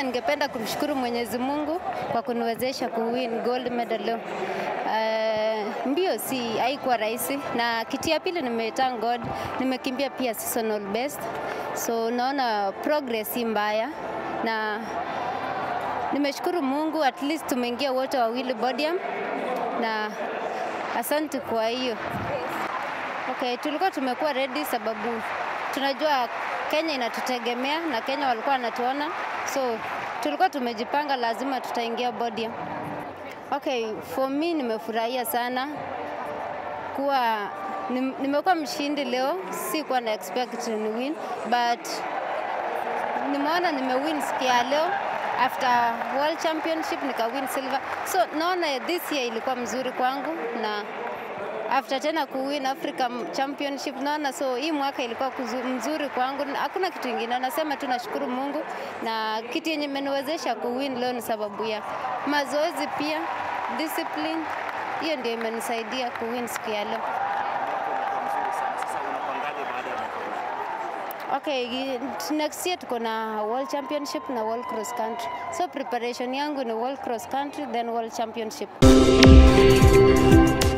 kwanza ningependa kumshukuru Mwenyezi Mungu kwa kuniwezesha kuwin gold medal leo. Uh, mbio si haikuwa rahisi, na kiti ya pili nimethank God, nimekimbia pia seasonal best, so naona progress si mbaya na nimeshukuru Mungu, at least tumeingia wote wawili podium, na asante kwa hiyo. Okay, tulikuwa tumekuwa ready sababu tunajua Kenya inatutegemea na Kenya walikuwa wanatuona, so tulikuwa tumejipanga, lazima tutaingia podium. Okay, for me nimefurahia sana kuwa nim- nimekuwa mshindi leo, si kuwa na expect ni win but nimeona nimewin siku ya leo after world championship nikawin silver, so naona this year ilikuwa mzuri kwangu na after tena kuwin Africa Championship naona, so hii mwaka ilikuwa kuzu, mzuri kwangu, hakuna kitu ingine, nasema tu nashukuru Mungu na kitu yenye imeniwezesha kuwin leo ni sababu ya mazoezi pia discipline, hiyo ndio imenisaidia kuwin siku ya leo. Okay, next year tuko na World Championship na World Cross Country. So preparation yangu ni World Cross Country then World Championship.